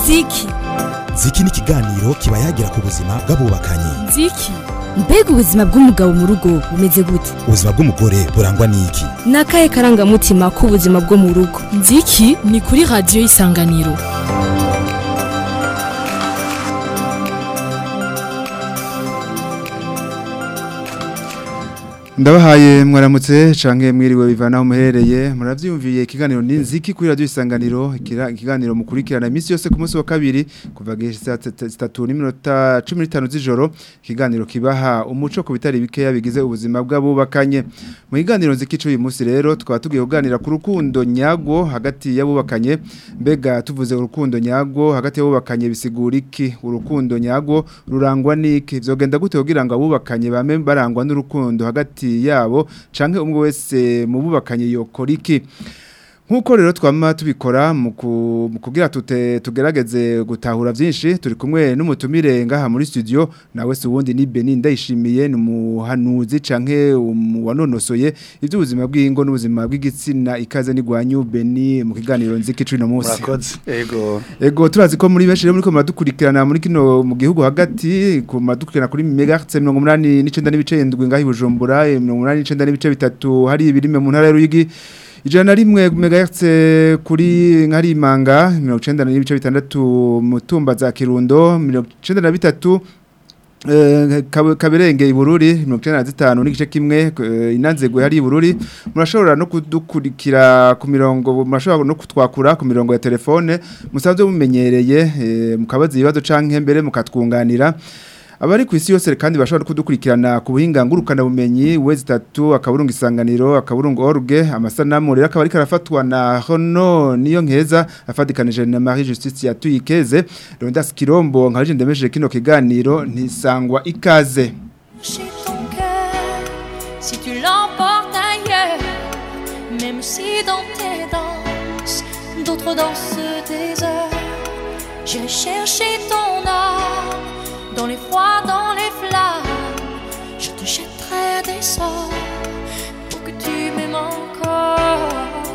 ziki ziki ni ikiganiro kiba yagira ku buzima bw'abubakanye ziki mbega ubuzima bw'umugabo mu rugo bumeze gute ubuzima bw'umugore burangwa n'iki ni akahe karangamutima k'ubuzima bwo mu rugo nziki ni kuri radiyo y'isanganiro ndabahaye mwaramutse canke mwiriwe bivana aho muherereye muravyumviye ikiganiro ninziki kuri radio isanganiro ikira- ikiganiro mukurikirana imisi yose ku munsi wa kabiri kuva gesa 3 n'iminota 15 z'ijoro ikiganiro kibaha umuco ku bitari bikeya bigize ubuzima bw'abubakanye mu kiganiro nziki cy'uyu munsi rero twaba tugiye kuganira ku rukundo nyago hagati y'abubakanye mbega tuvuze urukundo nyago hagati y'abubakanye bisigura iki urukundo nyago rurangwa n'iki vyogenda gute kugira ngo abubakanye bame barangwa n'urukundo hagati yabo canke umwe wese mu bubakanye yokora iki Nkuko rero twama tubikora mu ku- mu kugira tute tugerageze gutahura vyinshi turi kumwe n'umutumire ngaha muri studio nawe se uwundi ni Beni ndayishimiye ni umuhanuzi canke wanonosoye ivy'ubuzima bw'ingo n'ubuzima bw'igitsina ikaze ni gwanyu Beni mu kiganiro nziki cumi no munsi murakoze ego Ego turazi ko muri benshi rero muriko muradukurikirana muri kino mu gihugu hagati ku muradukurikirana kuri megahertz 89 n'ibice 7 ngahi Bujumbura 89 n'ibice bitatu hari ibirime mu ntara y'Uruyigi ijana na rimwe megahertz kuri nkari imanga 90 n'ibice bitandatu mutumba za Kirundo 93 Eh, Kabe- kaberenge ibururi 95 n'igice kimwe eh, inanzegwe hari ibururi murashobora no kudukurikira ku mirongo murashobora no kutwakura ku mirongo ya telefone musanzwe mumenyereye eh, mukabaza ibibazo canke mbere mukatwunganira abari ku isi yose kandi bashobora no kudukurikirana ku buhinga ngurukana bumenyi wezi tatu akaburungu isanganiro akaburungu orge amasanamu rero akaba ariko arafatwa na hono niyo nkeza afatikanije na Marie Justice yatuyikeze Rondas Kirombo nkaje ndemeje kino kiganiro ntisangwa ikaze chez ton cœur si tu l'emportes ailleurs, même si dans tes danses, d'autres dansent des heures. J'irai chercher ton âme dans les froids, dans les flammes. Je te jetterai des sorts pour que tu m'aimes encore.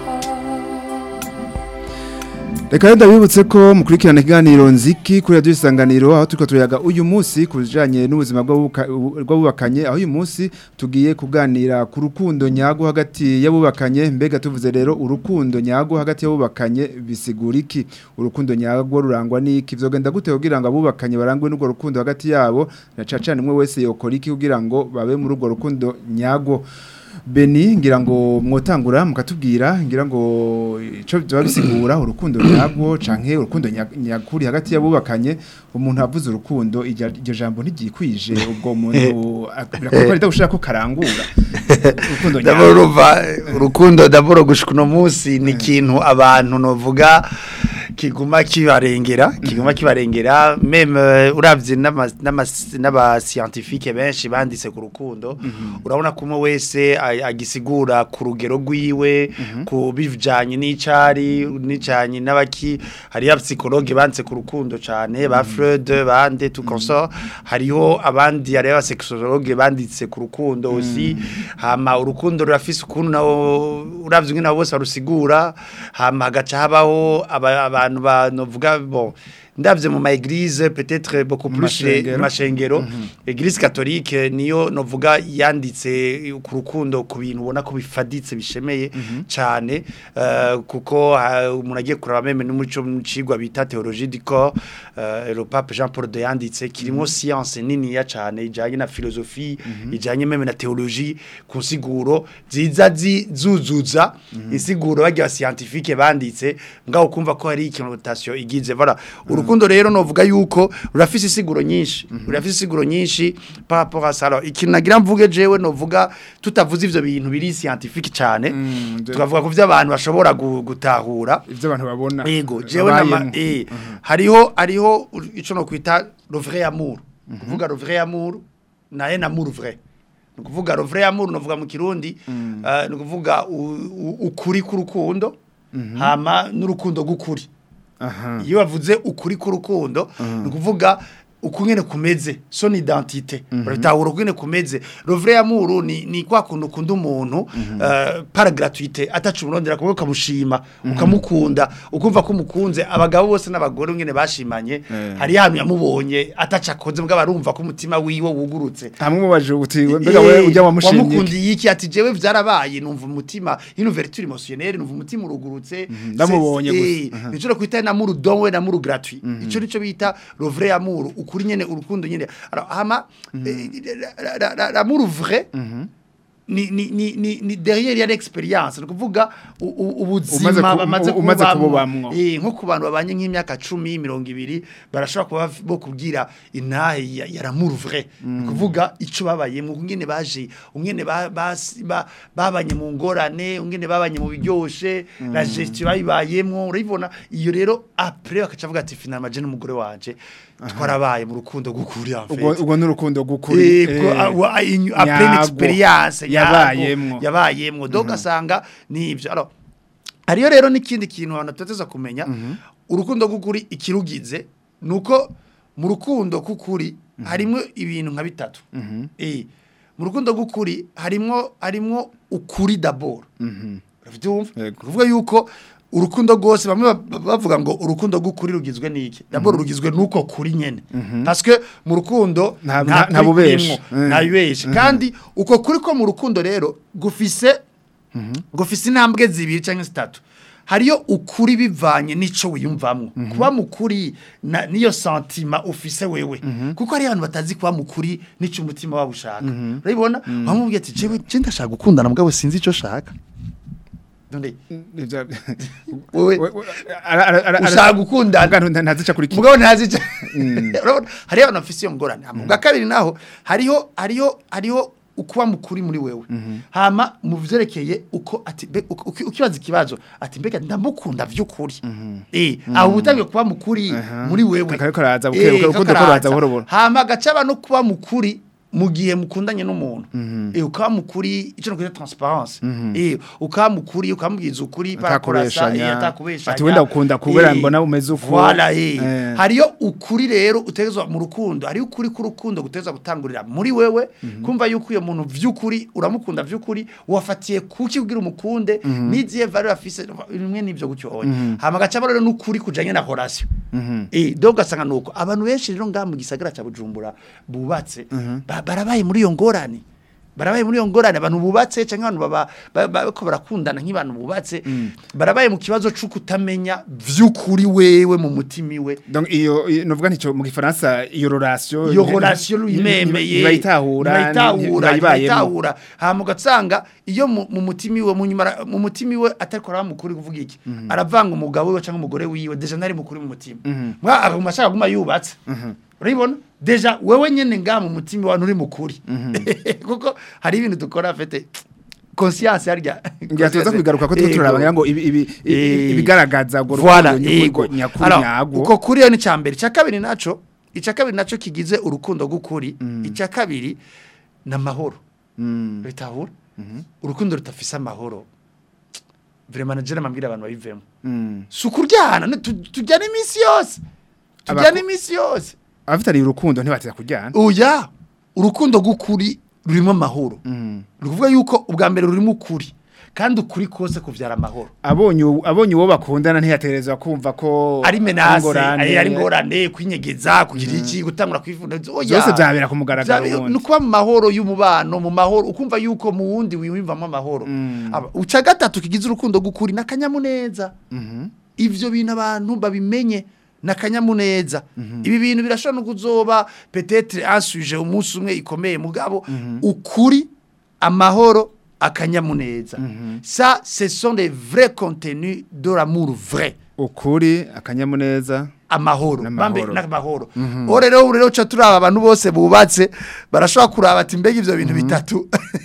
Reka rero ndabibutse ko mukurikirana ikiganiro nziki kuri radio isanganiro aho turiko turayaga uyu munsi kujanye n'ubuzima bw'abuka- bw'abubakanye aho uyu munsi tugiye kuganira ku rukundo nyago hagati y'abubakanye mbega tuvuze rero urukundo nyago hagati y'abubakanye bisigura iki urukundo nyago rurangwa n'iki vyogenda gute kugira ngo abubakanye barangwe n'urwo rukundo hagati yabo na cacane umwe wese yokora iki kugira ngo babe muri urwo rukundo nyago Beni ngira ngo mwotangura mukatubwira ngira ngo ico biba bisigura urukundo nyagwo canke urukundo nya- nyakuri hagati y'abubakanye umuntu avuze urukundo iryo iryo jambo ntigikwije ubwo muntu birakorwa rida gushaka ko karangura urukundo ndabona nyagwo urumva urukundo ndabona gushika uno munsi ni ikintu abantu novuga kiguma kibarengera kiguma kibarengera meme uravye n'ama- n'ama- n'abascientifique benshi banditse ku rukundo urabona ko umwe wese a- agisigura ku rugero rwiwe ku bivanye n'icari n'icanye n'abaki hariyo psychologue banditse ku rukundo cane ba Freud bande tout consort hariho abandi hariyo abasexologue banditse ku rukundo aussi hama urukundo rurafise ukuntu nawo uravye ingene abo bose barusigura hama hagaca habaho aba- abantu banovuga bon ndavye mu ma église peut-être beaucoup Mu plus mashengero. mu mashengero église catholique niyo novuga yanditse ku rukundo ku bintu ubona ko bifaditse bishemeye cyane eh, kuko ah, umuntu agiye kuraba meme n'umuco mu cigwa bita théologie du corps eh, le pape Jean Paul II yanditse kirimo science nini ya cyane ijanye na philosophie ijanye meme na théologie ku nsiguro ziza zi- zuzuza insiguro bagiye scientifique banditse ngaho kumva ko hari ikinotation igize voilà urukundo rero novuga yuko rurafise isiguro nyinshi rurafise isiguro nyinshi par rapport à ça alors ikintu nagira mvuge jewe novuga tutavuze ivyo bintu biri scientifique cyane Mm, de- tukavuga ku vyo abantu bashobora gu- gutahura ivyo abantu babona Ego, jewe nama babayemwo. eh hariho hariho ico no kwita le vrai amour. Kuvuga le vrai amour na un amour vrai. Ni kuvuga le vrai amour novuga mu kirundi eh, ni kuvuga u- u- ukuri k'urukundo hama n'urukundo gukuri. aha Iyo bavuze ukuri k'urukundo ni kuvuga uko nyene kumeze son identité urabitahura uko nyene kumeze le vrai amour ni ni kwa kuntu ukunda umuntu eh, par gratuité atacu urondera kuko ukamushima ukamukunda ukumva ko umukunze abagabo bose n'abagore nyene bashimanye Eh. hari hantu yamubonye ataca akoze mbwa barumva ko umutima wiwe wugurutse hamwe mubaje uti mbega we ujya wamushimye iki? wamukundiye iki ati jewe vyarabaye numva umutima une ouverture émotionnelle numva umutima urugurutse ndamubonye Eh, gusa. Aha. nico kwita na muru don we na muru gratuit ico nico bita le vrai amour ukuri nyene urukundo nyene alors hama eh, la- la- la- l'amour vrai ni ni ni ni ni derrière ya l'expérience ni kuvuga u- u- Umaze ubuzima ku- bamaze umaze kubamwo. kububamwo. Eh, nko ku bantu babanye nk'imyaka 10 20 barashobora kuba baf- bo kubwira intahe ya, ya l'amour vrai ni kuvuga ico babaye mu ngene baje ungene ba- basi- ba- babanye mu ngorane ungene babanye mu biryoshe la gestion bayibayemwo urabibona iyo rero après bakaca bavuga ati finalement je n'umugore wanje twarabaye mu rukundo gukuri en fait ubwo ubwo n'urukundo gukuri Eh, ko- eh, a- wa- inyu- après une nyabwo. experience yabayemwo nyabwo, yabayemwo donc asanga nivyo alors hariyo rero n'ikindi kintu abantu tutateza kumenya urukundo gukuri ikirugize nuko mu rukundo kukuri harimwo ibintu nka bitatu eh mu rukundo gukuri harimwo harimwo ukuri d'abord uravyumva Yego. kuvuga yuko urukundo rwose bamwe ba- ba- bavuga ngo urukundo rw'ukuri rugizwe n'iki d'abord rugizwe n'uko kuri nyene parce que mu rukundo Nta- nta nta- nta kuri bubeshi. kurimwo, Eh. nta bibeshi kandi uko kuri ko mu rukundo rero gufise gufise intambwe zibiri cyangwa zitatu hariyo ukuri bivanye n'ico wiyumvamwo kuba mukuri na niyo sentima ufise wewe kuko hari abantu batazi kuba mukuri n'ico umutima wabo ushaka urabibona wamubwiye ati jewe je ndashaka gukundana mugabo sinzi ico shaka none Ivya- wewe we- we- ara- ara- ara- ushaka gukundana Mugabo nta- ntazica kuri kimwe mugabo ntazi ico urabona hariyo abantu bafise iyo ngorane hama bwa kabiri naho hariho hariho hariho ukuba mukuri muri wewe hama mu vyerekeye uko ati mbe- uko- uki- ukibaza ikibazo ati mbega ndamukunda vy'ukuri eh aho utangiye kuba mukuri muri wewe Kariko karaza buke- Eh, buke- urukundo kariko ko ruza karaza. buhoro buhoro. hama gacaba no kuba mukuri mu gihe mukundanye n'umuntu eh ukaba mukuri ico no transparence eh ukaba mukuri ukamubwiza ukuri parakorasa eh Atakubeshanya. atakubeshanya Ati wenda ukunda kubera Eh, mbona umeze uku. voilà eh Eh. hariyo ukuri rero utegezwa mu rukundo hariyo ukuri k'urukundo guteza gutangurira muri wewe kumva yuko uyo muntu vy'ukuri uramukunda vy'ukuri wafatiye kuki kugira umukunde n'izihe valeur afise bimwe n'ivyo gutyo oya hama gacaba rero n'ukuri kujanye na relation eh donc gasanga nuko abantu benshi rero ngaha mu gisagara ca Bujumbura bubatse ba- barabaye muri iyo ngorane barabaye muri iyo ngorane abantu bubatse cyangwa abantu baba ba- ba- bariko barakundana nk'abantu bubatse barabaye mu kibazo cyo kutamenya vy'ukuri wewe mu mutima iwe donc iyo iyo- novuga ntico mu gifaransa iyo relation iyo relation uyimemeye bayitahura bayitahura bayibayemo bayitahura hama ugasanga iyo mu mu mutima iwe mu nyuma mu mutima iwe atariko aramukuri kuvuga iki aravanga umugabo we cyangwa umugore wiwe deja ntari mukuri mu mutima mwa aguma ashaka guma yubatse urabibona deja wewe nyene nga mu mutima wa nturi mukuri kuko hari ibintu dukora fete conscience harya ngira tuza kubigaruka ko turiko Yego. turaraba ngira ngo ibi- ibi- ibi- Eh, ibigaragaza ngo Voilà, urukundo yego. nyakuri nyakuri Alors, nyagwo uko kuri yo ni cambere cya kabiri naco icya kabiri naco kigize urukundo gukuri icya kabiri namahoro Mm. bitahura urukundo rutafise amahoro vraiment najere mambwira abantu babivemo Mm. sukuryana ne- tu- tujyana iminsi yose tujyana Abako- iminsi yose abafitaniye urukundo ntibateza kujyana oya urukundo gukuri rurimo amahoro Mm. ni ukuvuga yuko ubwa mbere rurimo ukuri kandi ukuri kose kuvyara amahoro abonye uwo- abonye uwo bakundana ntiyaterezwa kumva ko ari menase ingorane, ari ari ngorane kwinyegeza kugira iki gutangura kwivuna oya byose byabera ku mugaragaro Vyabe- wundi ni ukuba mu mahoro y'umubano mu mahoro ukumva yuko mu wundi wiyumvamo amahoro Aba- uca gatatu kigize urukundo gukuri n'akanyamuneza ivyo bintu abantu babimenye n'akanyamuneza ibi bintu birashobora no kuzoba peut-être un sujet umunsi umwe ikomeye mugabo ukuri amahoro akanyamuneza ça ce sont les vrais contenus de l'amour vrai ukuri akanyamuneza amahoro N'amahoro. bambe n'amahoro uwo rero ubu rero uca turaba abantu bose bubatse barashobora kuraba ati mbega ivyo bintu bitatu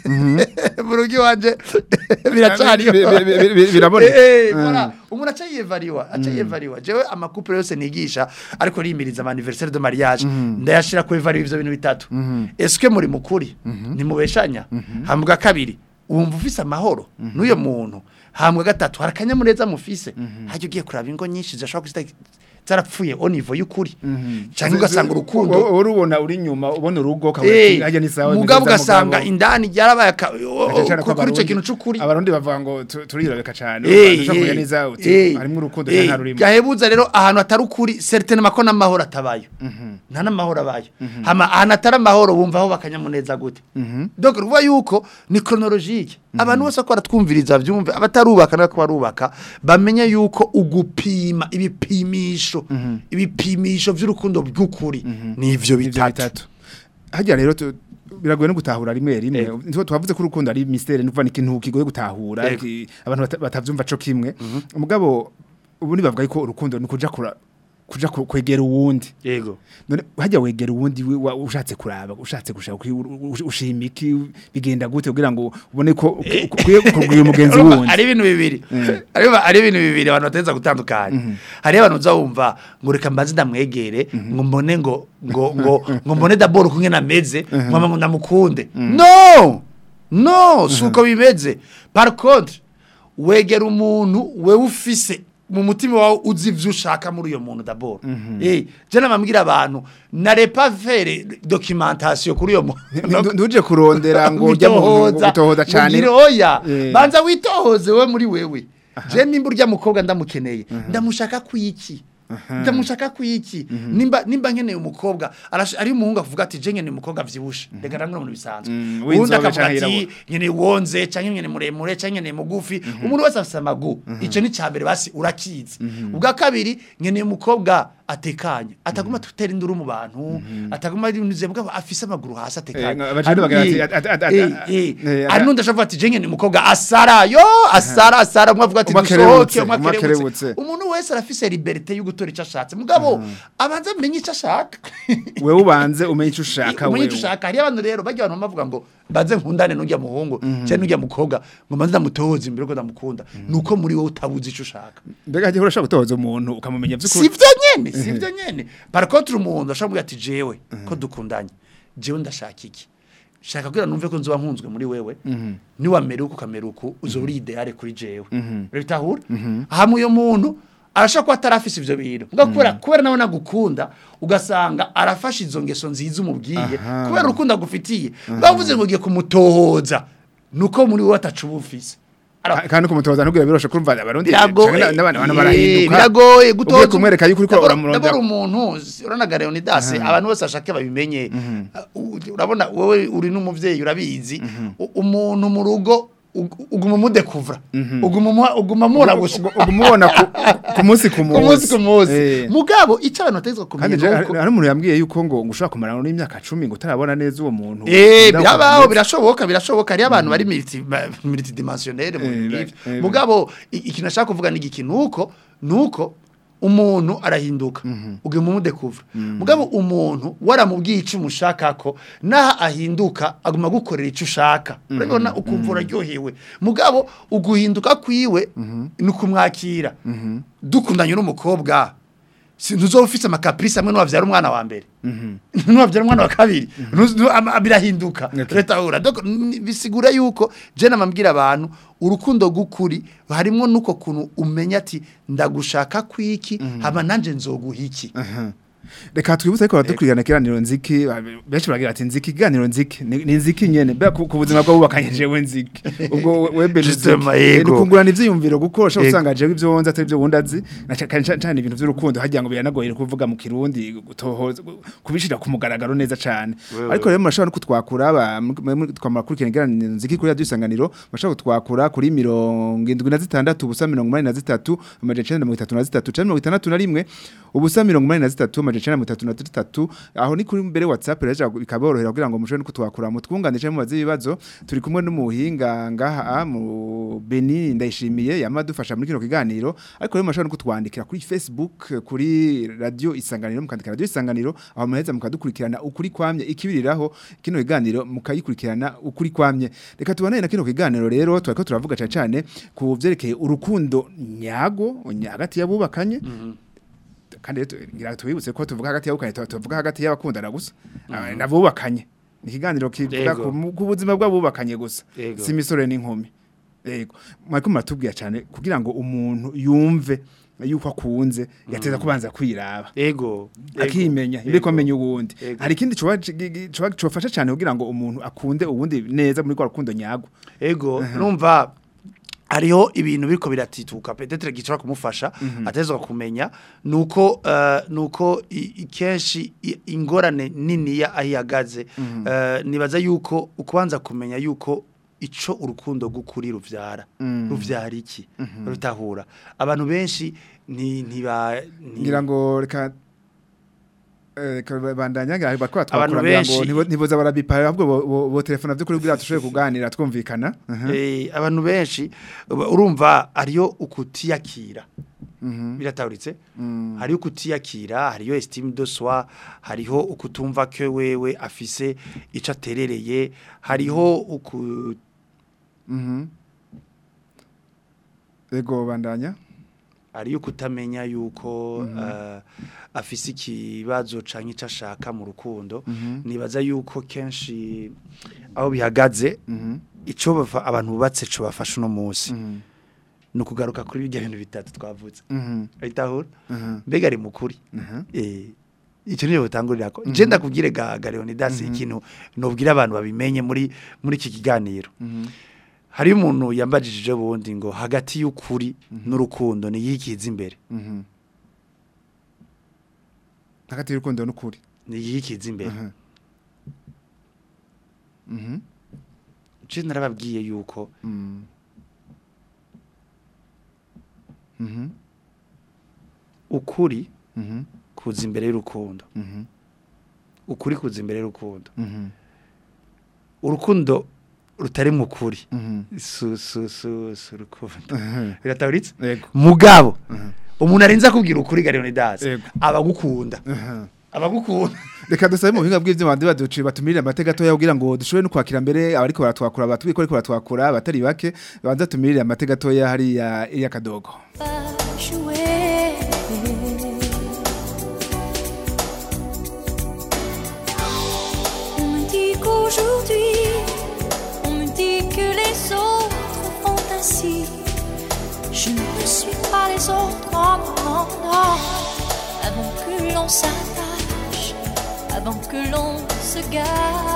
mu rugo iwanje biracariho Bi- bi- bi- bi- biraboneka. Eh, eh, Mm. voilà. umuntu aca yiyevariwa aca yiyevariwa jewe amakupure yose nigisha ariko rimiriza ama anniversaire de mariage ndayashira ku evariwa ivyo bintu bitatu eske muri mukuri nimubeshanya hambwa kabiri wumva ufise amahoro n'uyo muntu hambwa gatatu hari akanyamuneza mufise hajya ugiye kuraba ingo nyinshi zishobora kuzita zarapfuye au niveau y'ukuri cyangwa ugasanga urukundo uri ubona uri inyuma ubona urugo Eh, hajya ni sawa mugabo bimeze ugasanga mugabo. indani ryarabaye aka- o- o- Cyane ko kuri icyo Abarundi- kintu c'ukuri abarundi bavuga ngo tu- turirabeka cyane Eh, ushobora kumenya eh, neza uti eh, harimo urukundo eh, cyangwa nta rurimo gahebuza rero ahantu atari ukuri certainement ko n'amahoro atabayo nta n'amahoro abayo hama ahantu atari amahoro bumva aho bakanyamuneza gute donc ruvuga yuko ni chronologique abantu bose ko baratwumviriza byumve abatarubaka n'ako barubaka bamenye yuko ugupima ibipimisho ibipimisho by'urukundo by'ukuri ni ivyo Ivyo bitatu bitatu hajya rero tu- biragoye no gutahura rimwe rimwe Eh. Nitwo twavuze ko urukundo ari mystère nuva ni ikintu kigoye gutahura Yego. ki- abantu bata- batavyumva co kimwe umugabo ubu bavuga ko urukundo ni kuja kura kuja ku- kwegera uwundi yego none hajya wegera uwundi wi- wa- ushatse kuraba ushatse gushaka kwi- u- u- ushima iki bigenda gute kugira ngo ubone ko ukwiye kugwira umugenzi Urumva, wundi ari ibintu bibiri ari ari ibintu bibiri abantu bateza gutandukanya hari abantu uza wumva ngo reka mbanze ndamwegere ngo mbone ngo ngo ngo ngo mbone daboro kumwe nameze ngo ngo ndamukunde no no suko bimeze par contre wegera umuntu wewe ufise mu mutima wawe uzi ivyo ushaka muri uyo muntu daboro eh je namambwira abantu nare pas faire documentation kuri uyo muntu Ndu- nduje kurondera ngo ujya mu ngo gutohoza cyane mugire oya Eh. banza witohoze we muri wewe je nimba urya mukobwa ndamukeneye ndamushaka kwiki ndamushaka kwiki nimba nimba nkeneye umukobwa arash- ari umuhungu avuga ati je nkeneye umukobwa avyibushe reka ndangura mu bisanzwe Mm, uwundi w'inzobe akavuga canke ati yirabura. nkeneye wonze canke nkeneye muremure canke nkeneye mugufi umuntu wese afise amagu ico ni cambere basi urakizi ubwa kabiri nkeneye umukobwa atekanye ataguma tutera induru mu bantu ataguma ari ibintu bwabo afise amaguru hasi atekanye Eh, abajene bagira ati, Eh, at- at- at- eh, at- eh, eh, hari n'undi ashobora ati je nkeneye umukobwa asara yo asara asara umwe avuga ati Umwe dusohoke akerebutse, umwe umwe akerebutse akerebutse. umuntu wese arafise liberté yo gutora icyo ashatse mugabo abanza amenye icyo ashaka wewe ubanze umenye icyo ushaka umenye wewe icyo ushaka hariyo abantu rero bajya abantu bavuga ngo mbanze nkundane n'ujya muhungu cyangwa n'ujya mukobwa ngo mbanze ndamutohoze imbere ko ndamukunda nuko muri wowe utabuze icyo ushaka mbega hagiye urashaka gutohoza umuntu ukamumenya si by'ukuri byo nyene si byo nyene par contre umuntu ashobora kuvuga ati jewe ko dukundanye jewe ndashaka iki shaka kugira numve ko nzoba nkunzwe muri wewe niwamera uko ukamera uko uzoba uri ideale kuri jewe bitahura hamwe uyo muntu arashaka kuba atarafise ivyo bintu ngo kubera kubera nawe nagukunda ugasanga arafashe izo ngeso nziza umubwiye Aha. kubera urukundo agufitiye bavuze ngo ugiye kumutohoza nuko muri wowe atacu ubufise Alors, Ka- kandi kumutoza ntubwira biroshe kumva abarundi biragoye canke n'abana abantu Eh, barahinduka biragoye ugiye gutoza kumwereka yuko uriko Ndabona- uramurondera ndabona umuntu uranaga Leonidas abantu bose ashake babimenye Uh, urabona wowe uri n'umuvyeyi urabizi U- umuntu mu rugo ug- uguma mudekuvra uguma mu- uguma mubona gusa umubona ku- ku munsi ku ku munsi ku munsi Eh. mugabo icyo abantu bategetswe kandi je- kumenya hari nuko hari umuntu yambwiye yuko ngo ngo ushobora kumarana n'imyaka 10 ngo utarabona neza uwo muntu Eh Ndaho birabaho ukamenya. birashoboka birashoboka hari abantu bari multi ba- multidimensionnel mu Eh, bintu ba- nk'ivyo. eh, mugabo i- ikintu nashaka kuvuga ni iki nuko nuko umuntu arahinduka ugiye mu mudekuvra mugabo umuntu waramubwiye icyo umushaka ko naho ahinduka aguma gukorera icyo ushaka urabona ukumva uraryohewe mugabo uguhinduka kwiwe ni ukumwakira dukundanye n'umukobwa ntuzoba ufite amakaprisi amwe n'uwabyara umwana wa mbere n'uwabyara umwana wa kabiri Ntuzi- nu- ama- birahinduka Okay. leta ahura Donc, n- bisigura yuko je namambwira abantu urukundo gukuri harimo nuko kuntu umenya ati ndagushaka kwiki hama nanje nzoguha iki Aha. reka twibutse ariko baradukurikirana ikiganiro nziki ba- benshi baragira ati nziki ikiganiro nziki ni ni nziki nyene mbega ku ku buzima bw'abubakanye jewe nziki ubwo we- webe ni Justement, nziki. Eh, yego. ni ukungurana ivyiyumviro kuko ushobora Yego. usanga jewe ivyo wonze atari ivyo wundi azi na ca- cane cane cane ibintu vy'urukundo hagira ngo biranagoye kuvuga mu kirundi gutohoza kubishira ku mugaragaro neza cane ariko rero murashobora no kutwakura ba- mu- mu- twamara kurikirana ikiganiro nziki kuri radio isanganiro murashobora kutwakura kuri mirongo indwi na zitandatu ubusa mirongo umunani na zitatu amajana icenda na mirongo itatu na zitatu canke mirongo itandatu na rimwe ubusa mirongo umunani na zitatu amajana icenda na mirongo itatu na zitatu aho ni kuri mbere whatsapp rero bikaborohera kugira ngo mushobore no kutwakura mutwunganire canke mubaze ibibazo turi kumwe n'umuhinga ngaha mu Beni ndayishimiye yamadufasha muri kino kiganiro ariko rero murashobora no kutwandikira kuri Facebook kuri radio isanganiro mukandika radio isanganiro aho muheza mukadukurikirana ukuri kwamye ikibiriraho kino kiganiro mukayikurikirana ukuri kwamye reka tubane na kino kiganiro rero twariko turavuga cyane cyane ku vyerekeye urukundo nyago nya- hagati y'abubakanye kandi rero tu- ngira tubibutse ko tuvuga hagati y'abubakanye tu- tuvuga hagati y'abakundana gusa Ah, n'abubakanye ni ikiganiro kivuga Yego. ku mu- ku buzima bw'abubakanye gusa Yego. si imisore n'inkumi yego mwariko muratubwira cyane kugira ngo umuntu yumve yuko akunze yateza kubanza kwiraba ego ego, akimenya ego. imbere ko amenya uwundi Ego. hari ikindi coba coba cofasha cyane kugira ngo umuntu akunde uwundi neza muri kwa rukundo nyago ego numva hariho ibintu biriko biratituka petetre gishobora kumufasha atezwa kumenya nuko uh, nuko i- i- kenshi i- ingorane nini ya ahiyagaze uh, nibaza yuko ukubanza kumenya yuko ico urukundo gukuri ruvyara ruvyara iki rutahura abantu benshi ni ntiba ni- ngira ngo reka eh, reka bandanya ngira bakora Abantu twakora ngira ngo benshi- ntibo- ntiboza barabipa ahubwo bo- bo- bo telefona by'ukuri kugira dushobore kuganira twumvikana Mhm. Eh, abantu benshi uba- urumva ariyo ukutiyakira biratahuritse hariyo ukutiyakira hariyo estime de soi hariho ukutumva ko wewe afise ico aterereye hariho uku Mhm. Ego bandanya hariyo kutamenya yuko uh, afise ikibazo canke ico ashaka mu rukundo nibaza yuko kenshi aho bihagaze Mhm. ico bafa- abantu bubatse co bafasha uno munsi Mhm. ni ukugaruka kuri birya bintu bitatu twavuze Mhm. ahitahura Mhm. mbega ari mukuri Mhm. eh icyo niyo butangurira ko je ndakubwire ga ga Leonidas ikintu nobwira abantu babimenye muri muri iki kiganiro Mhm. hari umuntu yambajije bundi ngo hagati y'ukuri n'urukundo ni yikiza imbere Mhm. hagati y'urukundo n'ukuri ni yikiza imbere Mhm. Mhm. je narababwiye yuko Mhm. Mhm. ukuri Mhm. kuza imbere y'urukundo Mhm. ukuri kuza imbere y'urukundo Mhm. urukundo rutari mu kuri Mhm. su su su su rukundo Mhm. birataburitse Ego. mugabo Mhm. umuntu arinze akubwira ukuri ga Leonidas Ego. abagukunda Mhm. abagukunda Reka dusabe mu buhinga bw'ivyuma bandi baduci batumirire amateka gatoya kugira ngo dushobore no kwakira mbere abariko baratwakura batubwiye ko ariko baratwakura batari bake banza tumirire amateka gatoya hariya iya kadogo pas jouer. On me dit qu'aujourd'hui, on me dit que les autres font ainsi. Je ne suis pas les autres, non, non, non. Avant que l'on s'attache, avant que l'on se gâche,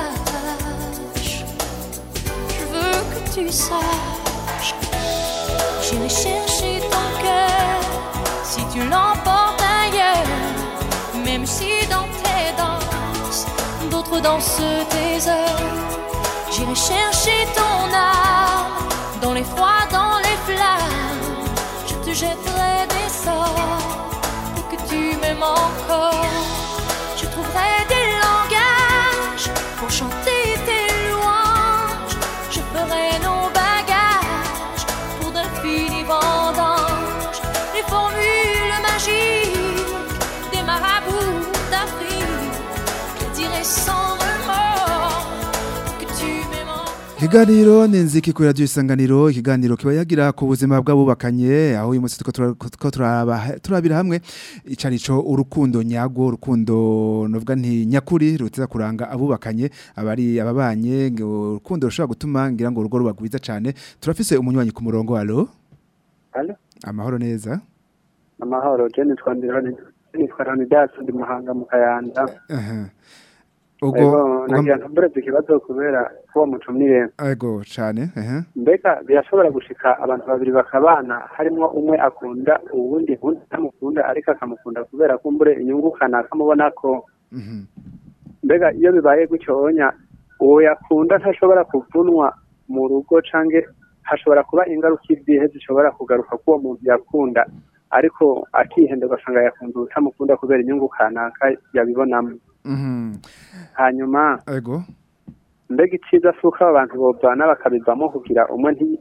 je veux que tu saches. J'irai chercher ton cœur si tu l'emportes ailleurs, même si dans tes danses, d'autres dansent tes heures. J'irai chercher ton âme dans les froids, dans les flammes. Je te jetterai des sorts pour que tu m'aimes encore. Je trouverai des langages pour chanter tes louanges. Je ferai nos bagages pour d'infinis vendanges. Les formules magiques des marabouts d'Afrique. Je dirai sans remords que tu m'aimes encore. Ikiganiro ni nziki kuri radio isanganiro ikiganiro kiba yagira ku buzima bw'abubakanye aho uyu munsi tuko tura- tuko turaba turabira hamwe icarico urukundo nyago urukundo novuga nti nyakuri ruteza kuranga abubakanye abari ababanye ngo urukundo rushobora gutuma ngira ngo urugo ruba rwiza cane turafise umunywanyi ku murongo alo Alo, amahoro neza amahoro, je nitwa Ndironi, nitwa Leonidas ndi Muhanga mu Kayanza. Aha. Ego, ubwo nagira ntumbereze ikibazo kubera ko mutumire. ego cane ehe Mbega birashobora gushika abantu babiri bakabana harimwo umwe akunda uwundi uwundi atamukunda ariko akamukunda kubera kumbure inyungu kanaka mubona ko mhm mbega iyo bibaye gutyo onya uwo yakunda ntashobora kuvunwa mu rugo canke hashobora kuba ingaruka izihe zishobora kugaruka k'uwo muntu yakunda ariko akihenda ugasanga yakunze utamukunda kubera inyungu kanaka yabibonamo mhm hanyuma ego mbega iciza si uko aba bantu bovana bakabivamo kugira umwe nti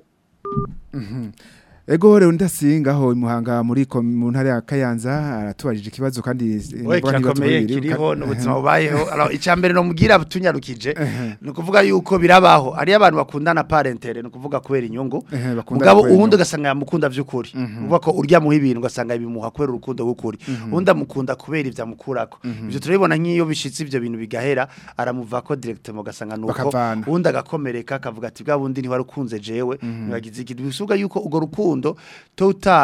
Mhm. Ego rero ndasingaho imuhanga muri ko- mu ntara ya Kayanza aratubarije ikibazo kandi eh, Oye mvuga n'ibibazo kirakomeye bibiri, kiriho ka- n'ubuzima bubayeho alors icambere no mugira tunyarukije Ehe. ni ukuvuga yuko birabaho ari abantu bakundana parentere ni ukuvuga kubera inyungu Ehe, bakundana mugabo kubera uwundi inyungu. ugasanga yamukunda vy'ukuri uvuga ko urya muha ibintu ugasanga bimuha kubera urukundo rw'ukuri uwundi amukunda kubera ivyo amukurako ivyo turabibona nk'iyo bishitse ivyo bintu bigahera aramuva ko directement ugasanga nuko Bakavana. uwundi agakomereka akavuga ati bwa bundi ntiwari ukunze jewe ntibagize ikintu bisuga yuko urwo rukundo totale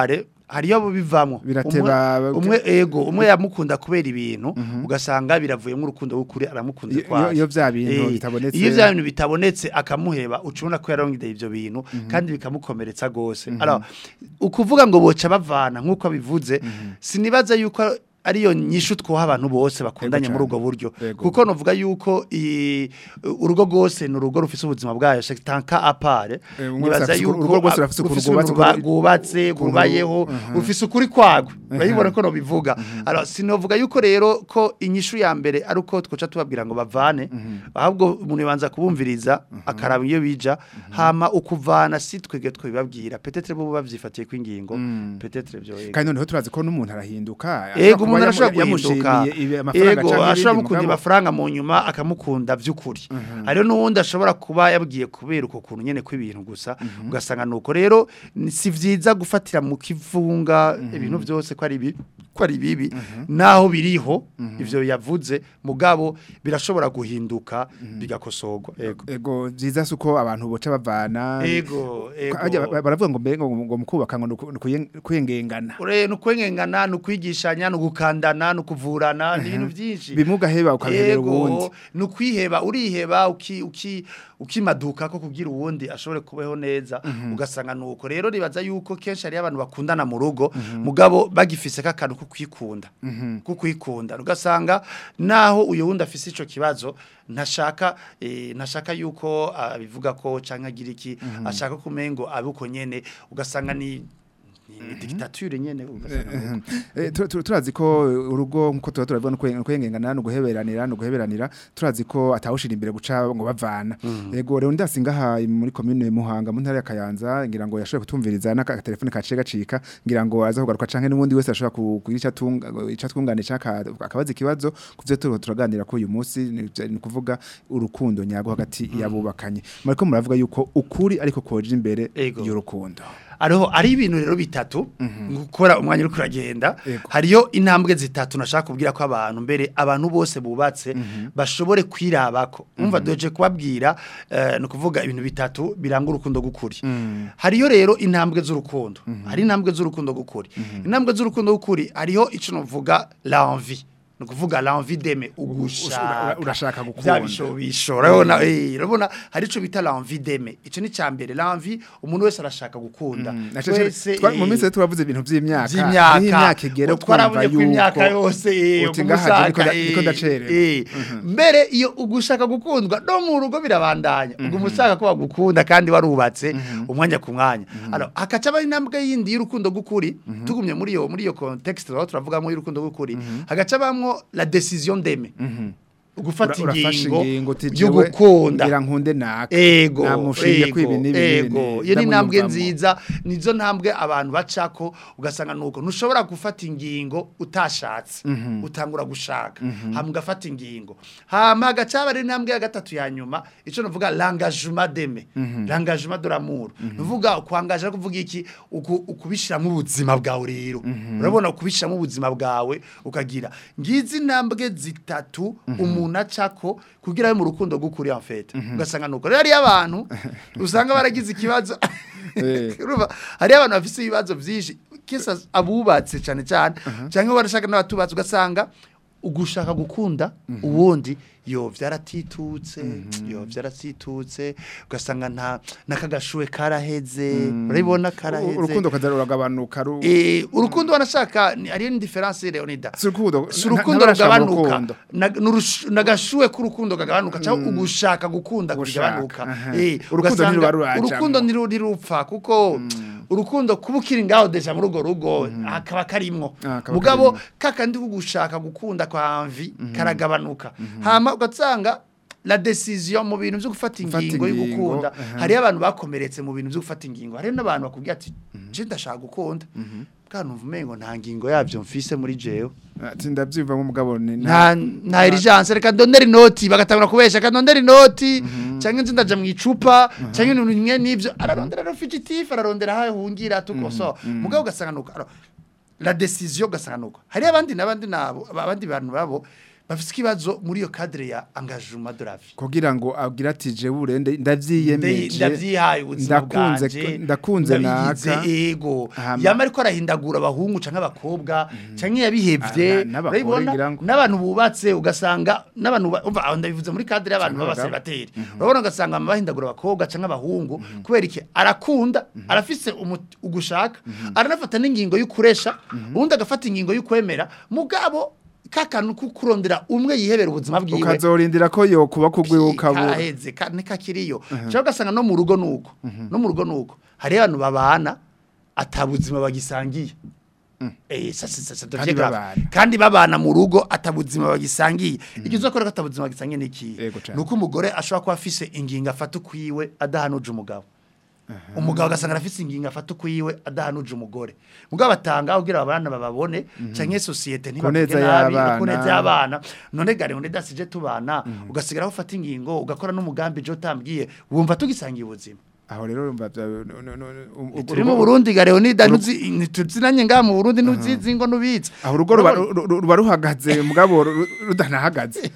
hariyo abo bivamwo Birateba- umwe, umwe ego umwe yamukunda kubera ibintu ugasanga biravuyemo urukundo w'ukuri aramukunda Iyo- kwaje. iyo vya bintu Eh, bitabonetse- iyo vya bintu bitabonetse akamuheba ucubona ko yarongeye ivyo bintu kandi bikamukomeretsa gose alors ukuvuga ngo boca bavana nkuko bivuze sinibaza yuko ariyo nyishu twoha abantu bose bakundanye Yego muri cane. ubwo buryo Yego. kuko novuga yuko i- urugo rwose ni urugo rufise ubuzima bwayo c'est un cas à part Eh, umwe nibaza wese afise yuko urugo rwose rurafise ukuntu rufise rwubatse, ukuntu ukuntu- rwubatse ukuntu- rwubayeho rufise ukuri kwagwe urabibona ko nobivuga alors sinovuga yuko rero ko inyishu ya mbere ari uko twoca tubabwira ngo bavane ahubwo umuntu yabanza kubumviriza akaraba iyo bija hama ukuvana si twege twibabwira peut-être bo bavyifatiye kwingingo peut-être byo yego. kandi noneho turazi ko n'umuntu arahinduka Ego umuntu kuba arashobora yamu- guhinduka yamushimiye ibi- amafaranga Ego canke ashobora ibindi mukunda mugabo- amafaranga mu nyuma akamukunda vy'ukuri hariho n'uwundi ashobora kuba yabwiye kubera uko kuntu nyene kw'ibintu gusa ugasanga nuko rero ni- si vyiza gufatira mu kivunga ibintu vyose ko ari bibi ko ari bibi naho biriho ivyo yavuze mugabo birashobora guhinduka bigakosorwa ego ego vyiza suko abantu boca bavana ego Harya ego ba- baravuga ngo mbere ngo ngo mukubaka ngo nuku- nukuye- kwengengana ure nukwengengana nukwigishanya nukukandana nukuvurana ni ibintu vyinshi bimugaheba ukabihebera uwundi Yego, nukwiheba uriheba uki uki ukimaduka ko kugira uwundi ashobore kubeho neza ugasanga nuko rero ribaza yuko kenshi ari abantu bakundana mu rugo mugabo bagifise kakantu ko kwikunda ko kwikunda ugasanga naho uyo wundi afise ico kibazo ntashaka eh, ntashaka yuko abivuga ko canke agira iki ashaka kumengo abuko nyene ugasanga ni ni ni dictature nyene ugasanga nuko. Eh, tu- tu- turazi ko urugo nkuko tuba turavuga no kwen- kwengengana no guheberanira no guheberanira turazi ko atawushira imbere guca ngo bavana yego rero ndasinga ha muri commune Muhanga mu ntara ya Kayanza ngira ngo yashoboye kutumviriza n'aka telefone kaciye gacika ngira ngo aza kugaruka canke n'ubundi wese ashobora ku- kugira ico atunga ico atwunganisha aka- akabaza ikibazo kuvyo turiho turaganira ko uyu munsi ni ni kuvuga urukundo nyago hagati yabubakanye mariko muravuga yuko ukuri ariko koje imbere Ego. y'urukundo ariho ari ibintu rero bitatu gukora umwanya uri kuragenda Yego. hariyo intambwe zitatu nashaka kubwira ko abantu mbere abantu bose bubatse bashobore kwirabako umva doje kubabwira eh, no kuvuga ibintu bitatu biranga urukundo gukuri hariyo rero intambwe z'urukundo hari intambwe z'urukundo gukuri intambwe z'urukundo gukuri hariho ico novuga l'envie no kuvuga l'envie d'aimer ugushaka urashaka gukunda. Vya bishobisho urabona eh urabona hari ico bita l'envie d'aimer ico ni cambere l'envie umuntu wese arashaka gukunda Twese, Twa- mu eh, minsi turavuze ibintu vy'imyaka vy'imyaka niho imyaka igera twarabuye kumva ku imyaka yuko yose eh, uti ngaha niko ugushaka, nda- niko eh, ndacererwa. eh. mbere iyo ugushaka gukundwa no mu rugo birabandanya ubwo umushaka ko bagukunda kandi warubatse umwanya ku mwanya alors hakaca aba intambwe yindi y'urukundo gukuri tugumye muri iyo muri iyo context aho turavugamo y'urukundo gukuri hagaca bamwo la décision d'aimer gufata Ura- urafashe ingingo ingingo uti yo jewe gukunda ngira nkunde naka ego namushingiye ko ibi ego, n'ibi ego n'ibi iyo ni intambwe ndamwiyumvamo. nziza nizo ntambwe abantu bacako ugasanga nuko ntushobora gufata ingingo utashatse utangura gushaka hama ugafata ingingo hama hagaca haba ari intambwe ya gatatu ya nyuma ico nuvuga l'engagement d'aimer l'engagement de l'amour nuvuga kwangaje kuvuga iki uku- ukubishiramo ubuzima bwawe rero urabona ukubishiramo ubuzima bwawe ukagira ngizi intambwe zitatu umuntu acako kugira abe mu rukundo gukuri en fait ugasanga nuko rero hariyo abantu usanga baragize ikibazo Eh. urumva hariyo abantu bafise ibibazo vyinshi kisa abubatse cyane cyane cyangwa barashaka n'abatubatse ugasanga ugushaka gukunda uwundi yo vyaratitutse yo vyaratitutse ugasanga nta nakagashuwe karaheze urabibona karaheze urukundo kaza ruragabanuka ru Eh, urukundo wanashaka ni- hariyo ni difference Leonida si urukundo si nta- urukundo ntabashaka rugabanuka urukundo. Na- n'urushu- nagashuwe k'urukundo kagabanuka cyangwa ugushaka gukunda Gushaka, kugabanuka aha. Eh, Urukundo ugasanga ntiruba rurajamwo. urukundo ntirurupfa kuko urukundo kuba ukiri ngaho deja muri urwo rugo akaba karimwo Ah, kaba mugabo karimwo. kakandi kugushaka gukunda kwa mvi karagabanuka hama ugasanga la decision mu bintu byo gufata Gufata ingingo yo ingingo, gukunda aha. hariyo abantu bakomeretse mu bintu byo gufata ingingo hariyo n'abantu bakubwira ati je ndashaka gukunda bwana umva umengo nta ngingo yabyo mfise muri jewe ati ndabyumva nk'umugabo ni nta nta urgence reka ndondera inoti bagatangura kubesha reka ndondera inoti cyangwa inzu ndaja mu icupa cyangwa ibintu bimwe n'ibyo ararondera rero fugitif ararondera aho ahungira tukoso mugabo ugasanga nuko alors, la décision ugasanga nuko hari abandi n'abandi nabo abandi bantu babo bafite ikibazo muri iyo cadre ya engagement de la vie kugira ngo abwira ati je burende ndavyiyemeje ndavyihaye ubuzima ndakunze bwanje ndakunze ndabigize, naka ego Hama- yama ariko arahindagura abahungu canke abakobwa canke yabihevye Ah, na- n'abagore urabibona? ngira ngo. n'abantu bubatse ugasanga n'abantu ba- umva aho ndabivuze muri cadre y'abantu Canke abagabo. b'abaseribateri urabona ugasanga bama bahindagura abakobwa canke abahungu kubera iki arakunda arafise umu- ugushaka aranafata n'ingingo y'ukuresha ubundi agafata ingingo y'ukwemera mugabo kakantu kukurondera umwe yihebera ubuzima bwiwe ukazorindira ko yo kuba kugwiwe ukabura kaheze ka- nikakiriyo cyangwa ugasanga no mu rugo nuko no mu rugo nuko hari abantu babana atabuzima bagisangiye Eh, ça, c'est- ça, ça devient Kandi grave. babana. kandi babana mu rugo atabuzima bagisangiye icyo uzakora ko atabuzima bagisangiye ni iki Yego cane. nuko umugore ashobora kuba afise ingingo afata ukwiwe adahanuje umugabo umugabo agasanga arafise ingingo afata ukwiwe adahanuje umugore mugabo batanga kugira abana bababone canke societe Ku neza ntibavuge nabi y'abana. ku neza y'abana none gare none dasije tubana ugasigara ufata ingingo ugakora n'umugambi je utambwiye wumva tugisangiye ubuzima aho rero urumva bya- no- no- no- um- turi mu Burundi gare Leonida nuzi ntituzinanye nga mu Burundi nuzizi ngo nubizi aho urugo ruba ru- ru- ruba ruhagaze mugabo ru- ru- rudanahagaze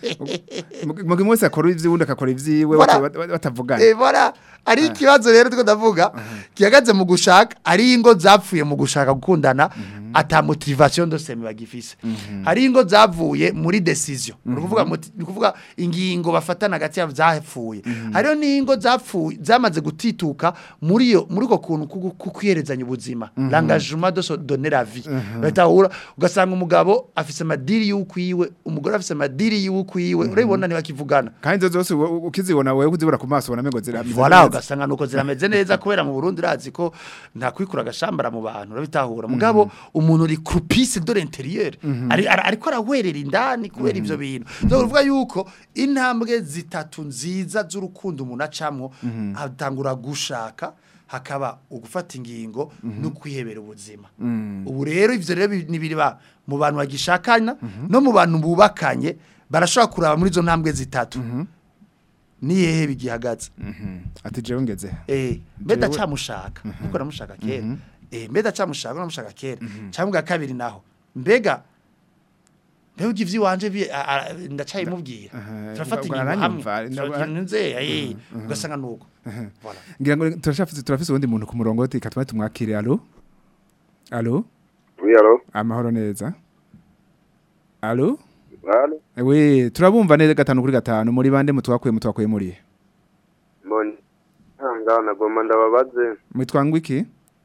mugi mwese akora ivy'uwundi akakora ivyiwe Voilà. bata- bata- batavugana Eh voilà ari ikibazo rero tuko ndavuga gihagaze mu gushaka ari ingo zapfuye mu gushaka gukundana ata motivation de semi bagifise hari ingo zavuye muri decision ni kuvuga moti- ni kuvuga ingingo bafatana hagati yabo zapfuye hariyo n'ingo zapfuye zamaze gutituka muri yo muri ko kuntu kugu- kukwiyerezanya ubuzima l'engagement de se donner la vie batahura ugasanga umugabo afise amadiri y'ukwiwe umugore afise amadiri y'ukwiwe urabibona ntibakivugana kandi izo zose u- ukizibona wewe kuzibura ku maso ubona mengo zira Voilà ugasanga nuko zirameze neza kubera mu Burundi urazi ko nta kwikura agashambara mu bantu urabitahura mugabo umuntu uri croupice de l'intérieur ari ari- ariko arawerera indani kubera ivyo bintu so uvuga yuko intambwe zitatu nziza z'urukundo umuntu acamwo atangura gushaka hakaba ugufata ingingo no kwihebera ubuzima ubu rero ivyo rero bi- ni biriba mu bantu bagishakana no mu bantu bubakanye barashobora kuraba muri izo ntambwe zitatu ni hehe bigihagaze ati jewe ngeze Eh, mbe Jewe- ndacamushaka nkuko namushaka kera eh mbe ndacamushaka namushaka kera cyangwa bwa kabiri naho mbega mbega ivyo iwanje bi- a- a- ndacayimubwira Aha, turafata ubwo ingingo aranyumva, hamwe ndabona- turagira nze eh ugasanga nuko voilà ngira ngo turashafise turafise uwundi muntu ku murongo tika twari tumwakire allo allo Oui, allô amahoro neza allo Allô we turabumva neza gatanu kuri gatanu muri bande mutwakuye mutwakuye muri Mbonye. Hanga nagomba ndababaze. mwitwa ngwiki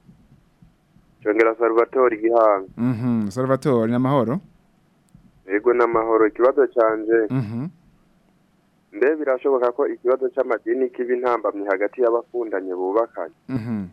Cyongera Salvatore Gihanga. mhm salvatore n'amahoro Yego n'amahoro ikibazo canje. mhm Mbe birashoboka ko ikibazo c'amadini kiba intambamye hagati y'abakundanye bubakanye. mhm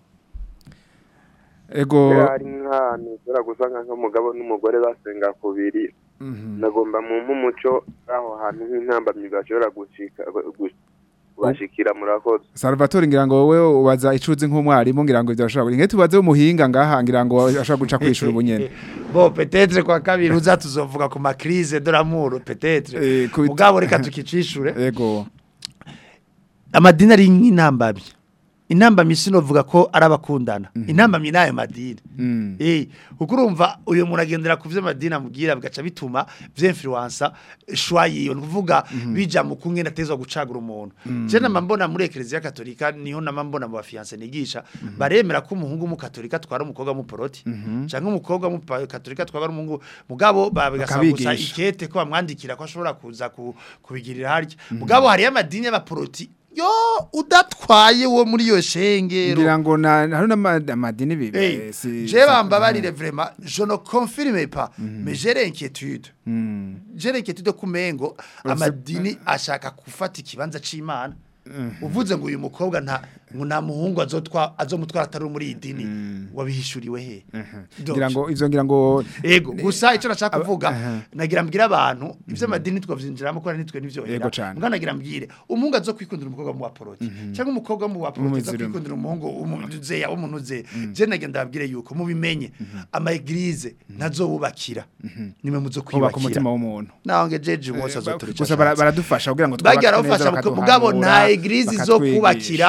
ego Mbe hari nk'ahantu ushobora gusanga nk'umugabo n'umugore basenga kubiri. mhm Nagomba mu umuco aho hantu nk'intambamye bashobora gushika gu- kubashikira murakoze. Salvatore ngira ngo wowe ubaza icuzi nk'umwarimu ngira ngo ivyo ashobora nge tubaze umuhinga ngaha ngira ngo ashobora guca kwishura ubunyene bo peut-être kwa kabiri uza tuzovuga ku ma crise de l'amour peut-être Eh, ku- mugabo reka tukicishure ego amadini ari nk'intambamyi intambamyi sinovuga ko ari abakundana intambamyi n'ayo madini Mm. Eh, kuko urumva uyu muntu agendera ku vyo madini amubwira bigaca bituma vyinfluensa shwa yiyo ni kuvuga bija mu kumwe natezwa gucagura umuntu je nama mbona muri eklezia katolika niho nama mbona mu bafiance nigisha baremera ko umuhungu mu katolika twara umukobwa mu poroti canke umukobwa mu pa- katolika twara umuhungu mugabo babigasaba gusa Bakabigisha. ikete ko bamwandikira ko ashobora kuza ku- kubigirira harya mugabo hariyo amadini y'abaporoti yo udatwaye wo muri iyo shengero ngira ngo na hari n'amadini bibi Hey, je bambabarire vraiment je ne confirme pas mais j'ai l'inquiétude j'ai l'inquiétude kumengo amadini ashaka gufata ikibanza c'Imana uvuze ngo uyu mukobwa nta ngo nta muhungu azotwa azomutwara atari muri iyi dini wabihishuriwe he Donc, ngira ngo ivyo ngira ngo Ego gusa icyo nashaka kuvuga aha. nagira mbwira abantu ivyo madini twavyinjiramo ko nitwe nivyohera Ego cane. mbwa nagira mbwire umuhungu azo kwikundira umukobwa mu waporoti cyangwa umukobwa mu waporoti azo Umuzirimo. kwikundira umuhungu umuzeya w'umuntu uze je nagenda ndabwire yuko mubimenye ama eglise ntazobubakira nimwe muzo kubaka umutima kwiyubakira w'umuntu naho nge jeje wose azoturica gusa bara- baradufasha kugira ngo bagira twubake neza bafasha mugabo bakaduhanura, nta eglise zo bakatwigisha. kubakira Aha. izo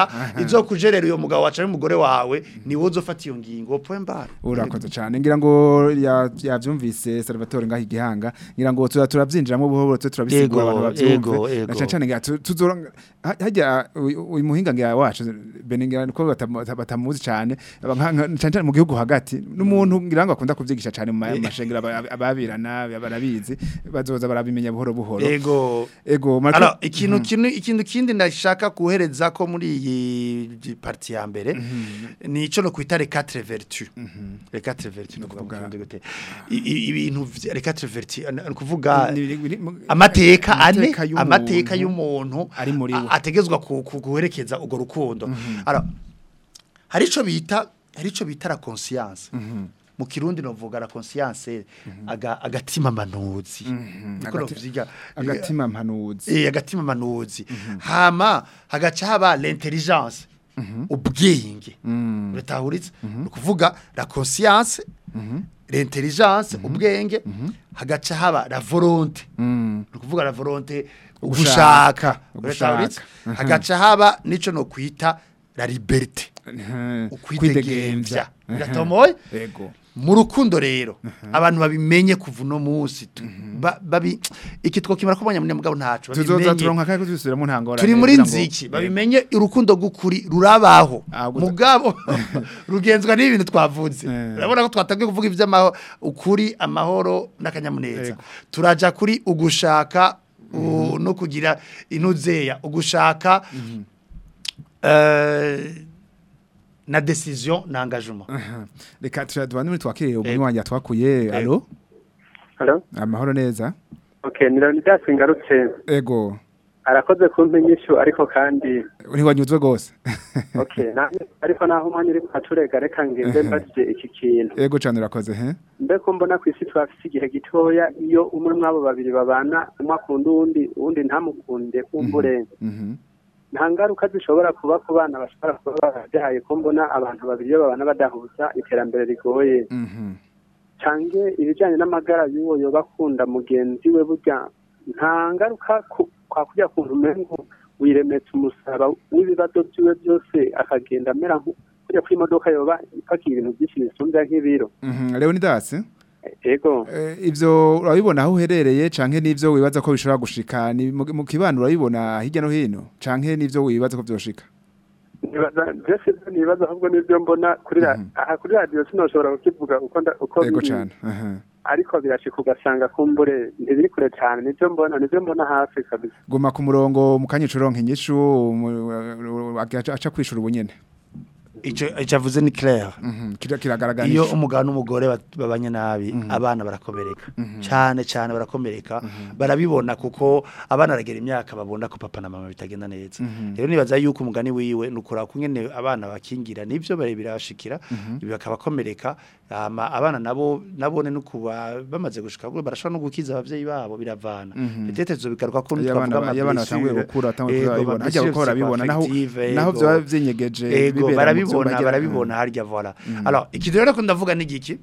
izokujerera uyo mugabo wacu n'umugore wawe ni wowe uzofata iyo ngingo point barre urakoze cyane ngira ngo ya- yavyumvise Salvatore ngaho igihanga ngira ngo tuza turabyinjiramo buhoro buhoro tuze turabisigura Ego, abantu ego, bavyumve ego. na cyane cyane ngira tu- tuzora ha- hajya uyu uyu muhinga ngira wacu bene ngira ko batamu- batamuzi cyane aba nka- nka- cyane cyane mu gihugu hagati n'umuntu ngira ngo akunda kuvyigisha cyane mu ma- mashengero aba- ababirana barabizi bazoza barabimenya buhoro buhoro ego ego Marco- Alors, ikintu kintu ikintu kindi ndashaka kuhereza ko muri iyi parti ya mbere ni ico no kwita les quatre vertus les quatre vertus no kuvuga mu Kirundi gute I- i- ibintu vya- les quatre vertus ni ukuvuga Ni- ni- ni- mu- amateka ane amateka y'umuntu amateka y'umuntu ari muri we. a- ategezwa ku- ku- guherekeza urwo rukundo Alors, hari ico bita hari ico bita la conscience mu kirundi novuga la conscience aga, agatima manuzi niko Agati- novyiga agatima mpanuzi eh agatima manuzi hama hagaca haba l'intelligence ubwenge uratahuritse ni ukuvuga la conscience l'intelligence ubwenge hagaca haba la volonté ni ukuvuga la volonté Ugushaka, ugushaka uratahuritse ugushaka. hagaca haba nico no kwita la liberté Mhm. ukwidegemvya biratomoye ego mu rukundo rero abantu babimenye kuva uno munsi tu- ba- babi iki twokimara ko abanyamugabo ntacu tuzoza babimenye. turonka kandi tuzisubiramo ntangora turi muri nziki babimenye urukundo gukuri rurabaho Ah, guta- mugabo rugenzwa n'ibintu twavuze Eh. urabona ko twatangiye kuvuga iby'amahoro ukuri amahoro n'akanyamuneza Yego. turaja kuri ugushaka u- no kugira inuzeya ugushaka eh, na decision na engagement reka turadubane muri twakiriye umwe wanjye twakuye alo Hello? amahoro neza Okay, ni Leonidas ngarutse ego arakoze kumpa inyishu ariko kandi ntiwanyuzwe rwose okay na, ariko naho umwanya uri kuhaturega reka ngende mbajije iki kintu ego cyane urakoze he mbe ko mbona ku isi twafise igihe gitoya iyo umwe mw'abo babiri babana umwe akunda uwundi uwundi ntamukunde kumbure Mhm. nta ngaruka zishobora kuba ku bana bashobora kuba barabyaye ko mbona abantu babiri iyo babana badahuza iterambere rigoye Mhm. cange ibijyanye n'amagara y'uwo yoba akunda mugenzi we burya nta ngaruka ku- kwa kurya kuntu umengo wiremetse umusaraba w'ibibazo byiwe byose akagenda amera nko kurya kw'imodoka yoba ipakiye ibintu byinshi bisumbya nk'ibiro Mhm. leonidas ego Eh, ivyo urabibona aho uherereye canke n'ivyo wibaza ko bishobora gushika ni mu mu kibano urabibona hirya no hino canke n'ivyo wibaza ko vyoshika nibaza byose nibaza ahubwo n'ibyo mbona kuri ra- aha kuri radiyo sinoshobora kukivuga uko nda- uko ego biri. cane aha ariko birashika ugasanga kumbure ntibiri kure cyane nibyo mbona nibyo mbona hafi kabisa guma ku murongo mu kanya ucuronka inyishu mu- aca aca kwishura ubunyene ico ico avuze ni clair Mhm. Kira- kiragaragara iyo ico. umugabo n'umugore bat- babanye nabi abana barakomereka cyane cyane barakomereka barabibona kuko abana aragera imyaka babona ko papa na mama bitagenda neza rero nibaza yuko umugani wiwe nukura kungene abana bakingira nivyo bare birashikira bakabakomereka hama abana nabo nabone nukuba bamaze gushika bwo barashobora no gukiza abavyeyi babo biravana petete zobigaruka ko iyo abana twavuga iyo abana amablessure. batanguye gukura batanguye Ego, kubibona hajya amablessure gukora bibona naho psychoaffective, naho ego. byaba vyinyegeje Ego bibera mu barabibona vyumba gira- barabibona harya voilà alors ikintu rero ko ndavuga ni giki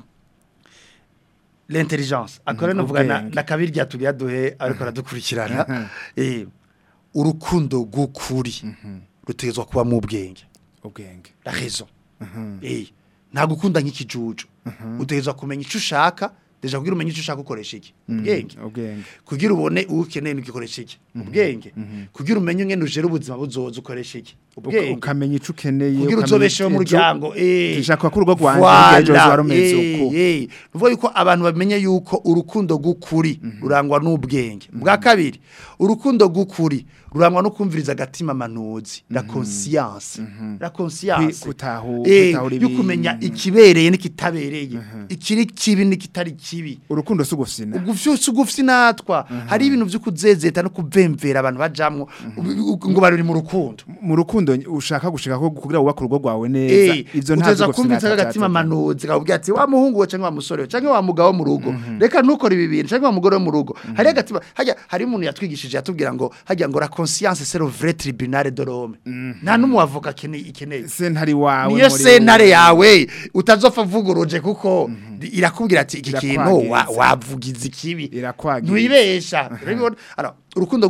l'intelligence akora Mhm, novuga na, ubwenge. na kabiri ryatubya duhe ariko aradukurikirana eh urukundo gukuri rutegezwa kuba mu bwenge ubwenge la raison eh nta gukunda nk'ikijuju utegezwa kumenya icyo ushaka deja kugira umenye icyo ushaka ukoresha iki ubwenge ubwenge kugira ubone ukeneye n'ugikoresha iki ubwenge kugira umenye ngene ujera ubuzima buzoza ukoresha iki Uka- ubwenge ukamenya ico ukeneye kugira ukamenya uzobesheho ejo- umuryango eh Dushaka ko urugo rwanje hirya y'ejo ruzoba rumeze uku. eh nuvuga yuko abantu bamenye yuko urukundo gukuri rurangwa n'ubwenge bwa kabiri urukundo gukuri rurangwa no kumviriza agatima manuzi la conscience la conscience Kwi- kutahu- eh gutahura yo kumenya ibintu. ikibereye n'ikitabereye ikiri kibi n'ikitari kibi urukundo si ugufina ugufyose ugufye natwa hari ibintu byo kuzezeta no kubemvera abantu bajamwo ubu- ngo bari mu rukundo mu rukundo ushaka gushika ko kugira wubake urugo rwawe neza Eh, ivyo nta uteza vyo kumvitsa gufina agatima atacaza. manuzi kakubwira ati wa muhungu we cyangwa wa musore we cyangwa wa mugabo wo mu rugo reka ntukore ibi bintu cyangwa wa mugore wo mu rugo hari agatima hajya hari umuntu yatwigishije yatubwira ngo hajya ngo la conscience c'est le vrai tribunal de l'homme nta n'umuavoka akeneye ikeneye sentare wawe niyo muri sentare wowe. yawe utazopfa vuguruje kuko irakubwira ati iki kintu wa- Irakwagiza. wavugiza ikibi Irakwagiza. ntwibesha urabibona Alors, urukundo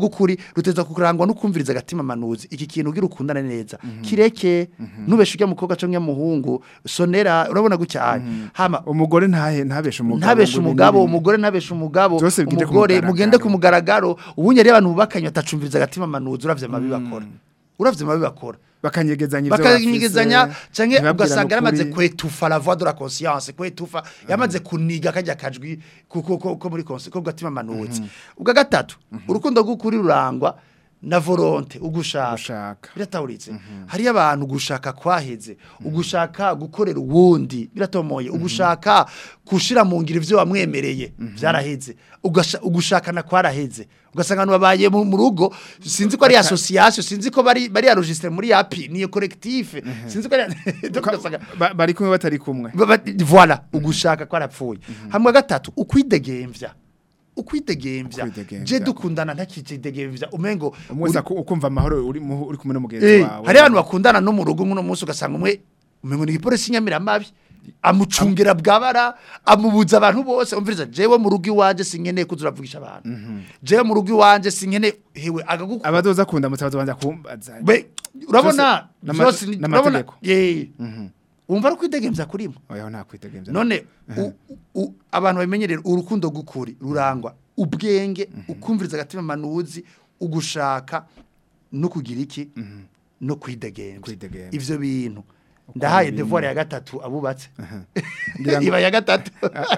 gukuri ruteza kurangwa no kumviriza agatima manuzi iki kintu ugira ukundana neza kireke nubeshe ujya mukobwa cyangwa muhungu sonera urabona gutya hama umugore ntahe ntabeshe umugabo ntabeshe ngo umugabo ibintu- umugore ntabeshe umugabo Byose bigende ku umugore mugaragaro. mugende ku mugaragaro ubundi rero abantu bubakanye batacumviriza agatima manuzi uravye amabi bakora uravye amabi bakora bakanyegezanya ivyo bakanyigizanya bafise, canke ntibabwirane ugasanga yaramaze ukuri. kwetufa la voix de la conscience kwetufa yamaze kuniga kajya kajwi ko ko- ko ko muri konse ko gatima manuzi ubwa gatatu urukundo rw'ukuri rurangwa na volonté ugushaka Ugushaka. biratawuritse hariyo abantu gushaka kwaheze ugushaka gukorera uwundi biratomoye ugushaka gushira mu ngiro ivyo wamwemereye byaraheze Ugasha- ugushakana kwaraheze ugasanga abantu babaye mu mu rugo sinzi ko ari association sinzi ko bari bari enregistré muri api ni collectif sinzi ko ari Donc ugasanga- Ba- bari kumwe batari kumwe Ba- ba- voilà ugushaka kwarapfuye hamwe gatatu ukwidegemvya ukwidegemvya Ukwidegemvya. je dukundana ntakidegemvya umengo umwe wese aku- ukumva amahoro uri mu- uri kumwe n'umugenzi Eh, wawe hari abantu bakundana no mu rugo nk'uno munsi ugasanga umwe umengo ni igipolisi nyamiramabi amucungira bwabara amubuza abantu bose umviriza jewe mu rugo iwanje sinkeneye kuza uravugisha abantu jewe mu rugo iwanje sinkeneye hewe agagukunda abadoza kunda mutabaza banza kumbaza Be, urabona N'ama- byose ni- urabona n'amategeko. ye wumva ari kwidegemvya kurimo oya nta kwitegemvya none u- u- abantu babimenyerera urukundo gukuri rurangwa ubwenge ukumviriza agatima manuzi ugushaka no kugira iki no kwidegemvya Kwidegemvya. ivyo bintu ndahaye ibintu. devoir ya gatatu abubatse Ngira ngo- iba ya gatatu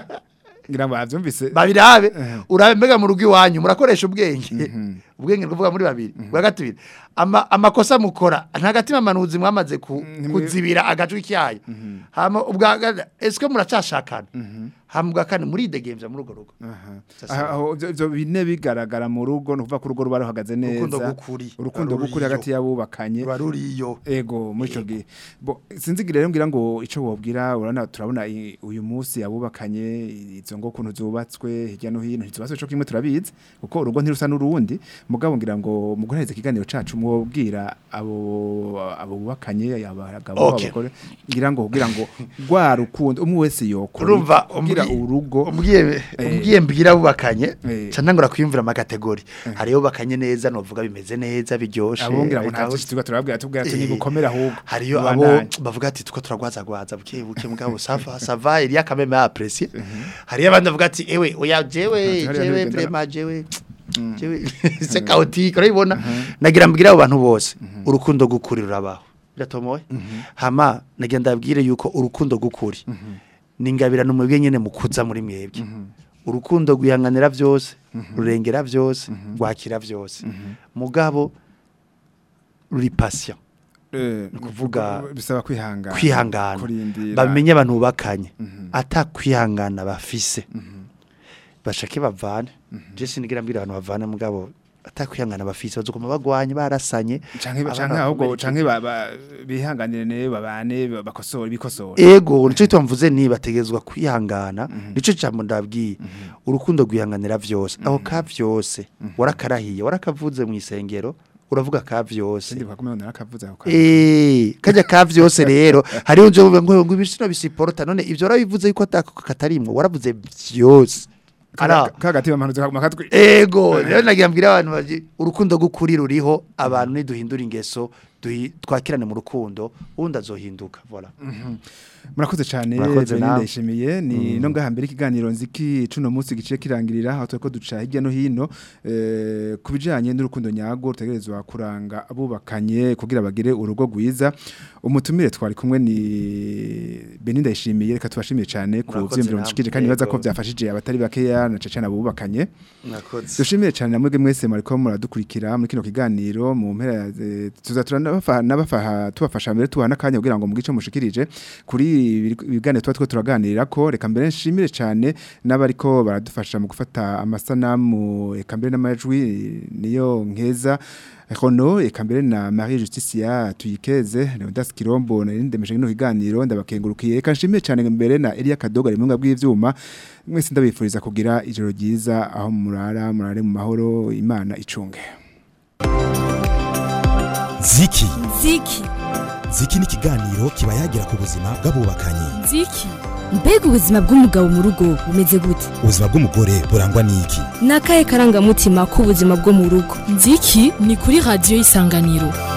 ngira ngo bavyumvise babirabe urabe mbega mu rugo iwanyu murakoresha ubwenge ubwenge kuvuga muri babiri bwa gatubiri ama amakosa mukora nta gatima manuzi mwamaze ku, Ntimwe- kuzibira agajwi kyayo hama ubwa ga- eske muracashakana hama ubwa kane muridegemvya muri urwo rugo Aha. Sasa- Aha, aho ivyo- ivyo bine bigaragara mu rugo ni ukuvuga ko urugo ruba ruhagaze Urukundo neza gukuri. urukundo Ruba gukuri ruriyo. hagati y'abubakanye ruba ruriyo ego muri ico gihe bo sinzigira rero ngira ngo ico wobwira urana turabona i- uyu munsi abubakanye izo ngo kuntu zubatswe hirya no hino ntizubatswe co kimwe turabizi kuko urugo ntirusa n'urundi mugabo ngira ngo mu guhereza ikiganiro cacu mwobwira abo abo bubakanye abagabo Okay. abagore ngira ngo kugira ngo rwa rukundo umwe wese yokora urumva kugira umbwi- urugo umbwiye umbwiye mbwira bubakanye Eh. ca ntangura kwiyumvira amakategori hariyo bubakanye neza novuga bimeze neza biryoshe abongira ngo nta bitaho- byinshi tuba turabwira tubwira ati Eh, nigukomera ahubwo hariyo abo Ubandanye. bavuga ati tuko turagwazagwaza buke buke mugabo sava sava iriya kameme apprécier hariyo abandi bavuga ati ewe oya jewe Ati, hariya jewe ntibigenda- vraiment jewe jewe c'est chaotique urabibona nagira mbwira abo bantu bose urukundo gukuri rurabaho biratomoye hama nagira ndabwire yuko urukundo gukuri ningabira numwebwe nyene mukuza muri mwebwe urukundo gwihanganira byose rurengera byose rwakira byose mugabo ruri patient Eh, kuvuga bisaba kwihangana kwihangana kurindira bamenye abantu bubakanye ata kwihangana bafise bashake bavane je sinigira mbwira abantu bavane mugabo ata kwihangana bafise bazokoma bagwanye barasanye canke abana canke ahubwo bakomereke. canke ba- ba- bihanganire ne babane ba- bakosore bikosore ego nico gituma mvuze ni bategezwa kwihangana nico jambo ndabwiye urukundo rwihanganira vyose aho ka vyose warakarahiye warakavuze mu isengero uravuga ka vyose sindi bakomeye narakavuze ako kantu. Eh, kajya ka vyose rero hariho nje ngo ngo ibisino bisiporota none ivyo rabivuze yuko atako katarimwo waravuze vyose ara kagati bamanuze makatwi ego rero nagira mbwira abantu baji urukundo gukuri ruriho abantu niduhindura ingeso duhi- twakirane mu rukundo ubundi azohinduka voilà murakoze cyane Murakoze Belinda nawe. Ishimiye ni no ngaha mbere ikiganiro nziki cuno munsi giciye kirangirira aho turiko duca hirya no hino eh, kubijanye n'urukundo nyago rutegerezwa kuranga abubakanye kugira bagire urugo rwiza umutumire twari kumwe ni Belinda Ishimiye reka tubashimiye cyane ku Murakoze vyimviro namwe. mushikije kandi baza ko Yego. byafashije abatari bakeya na cece abubakanye mwakoze dushimiye cyane namwe mwese mwariko muradukurikira muri kino kiganiro mu mpera ya- eh, tuzatura nabafa nabafaha tubafasha mbere tuha nakanya kugira ngo mugice mushikirije kuri ibi- ibiganiro tuba two turaganirira ko reka mbere nshimire cyane n'abariko baradufasha mu gufata amasanamu eka mbere n'amajwi niyo nkeza Rono eka mbere na Marie Justicia tuyikeze Leonidas Kirombo na Lindemeje no kiganiro ndabakengurukiye reka nshimire cyane mbere na Elia Kadoga rimunga bw'ivyuma mwese ndabifuriza kugira ijoro ryiza aho murara murare mu mahoro imana icunge ziki Ziki. ziki ni ikiganiro kiba yagira ku buzima bw'abubakanye Ziki. mbega ubuzima bw'umugabo mu rugo bumeze gute ubuzima bw'umugore burangwa n'iki ni akahe karangamutima k'ubuzima bwo mu rugo nziki ni kuri radiyo y'isanganiro